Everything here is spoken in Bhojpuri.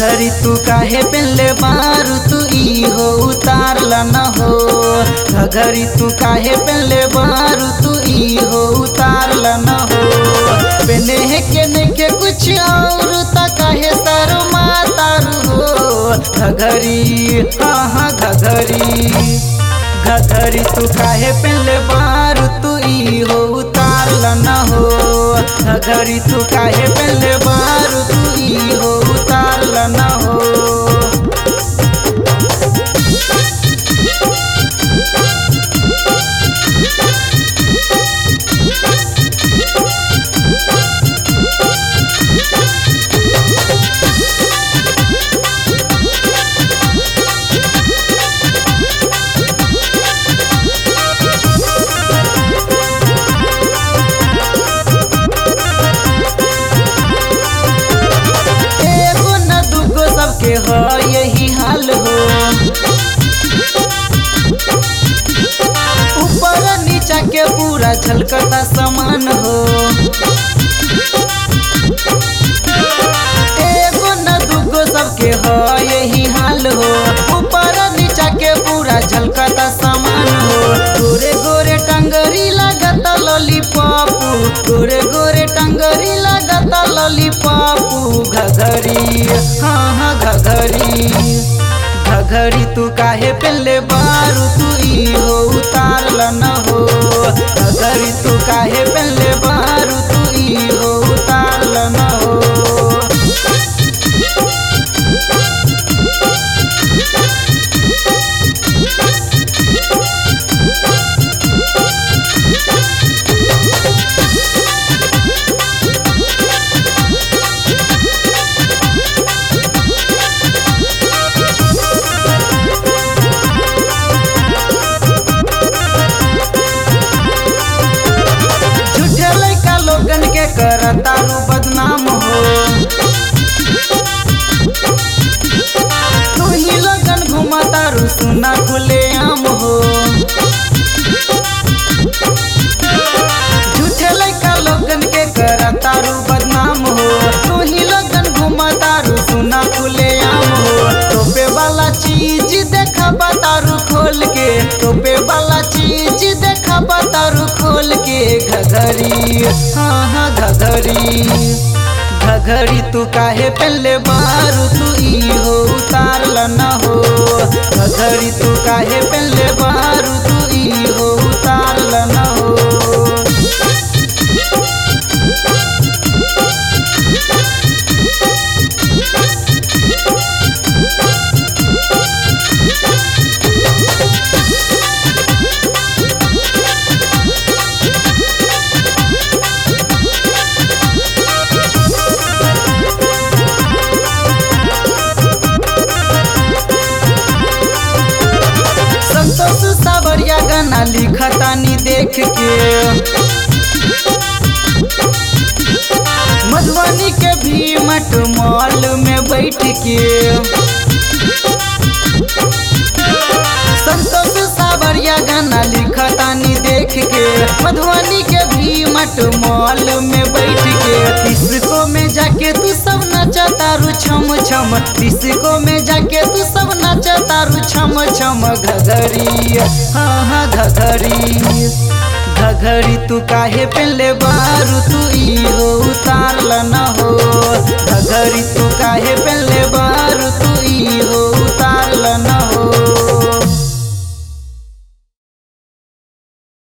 घघरी तू काहे पेले बारू तू ई हो उतारला न हो घघरी तू काहे पेले बारू तू ई हो उतारला न हो पेने है के नहीं के कुछ और ता काहे सर मातारू हो घघरी हाँ हाँ घघरी घघरी तू काहे पेले बारू तू ई हो उतारला न हो घघरी तू काहे पेले बारू तू ई हो उतारला न हो एगो न दूगो सबके हो यही हाल हो ऊपर नीचा के पूरा झलकता समान हो एगो न दूगो सबके हो यही हाल हो ऊपर नीचा के पूरा झलकता समान हो गोरे गोरे टंगरी लगता लॉलीपॉप गोरे गोरे टंगरी लगता लॉलीपॉप घघरी हाँ हाँ घघरी घघरी तू काहे पेले बारू तू ई हो उतारला न हो घघरी तू काहे पेले बारू तू ई हो उतारला न हो झूठे लड़का लोगन के करतारू बदनाम हो तू ही लोगन घुमतारू सुना खुले आम हो झूठे लड़का लोगन के करतारू बदनाम हो तू ही लोगन घुमतारू सुना खुले आम हो टोपे वाला चीज देखा बतारू खोल के टोपे वाला चीज देखा बतारू खोल के घघरी हाँ हाँ घघरी घघरी तू काहे पहले बारू तू ई हो उतारला न हो घघरी तू काहे पहले बारू तू ई हो उतारला न हो संतोष सावरिया गाना लिखतानी देख के मधुबनी के भी मट मॉल में बैठ के संतोष सावरिया गाना लिखतानी देख के मधुबनी के भी मट मॉल में बैठ के डिस्को में जाके तू सब नचतारू छम छम डिस्को में जाके तू सब नचतारू छम छम घघरी हाँ हाँ घघरी घघरी तू काहे पेले बारू तू ई हो उतारला न हो घघरी तू काहे पेले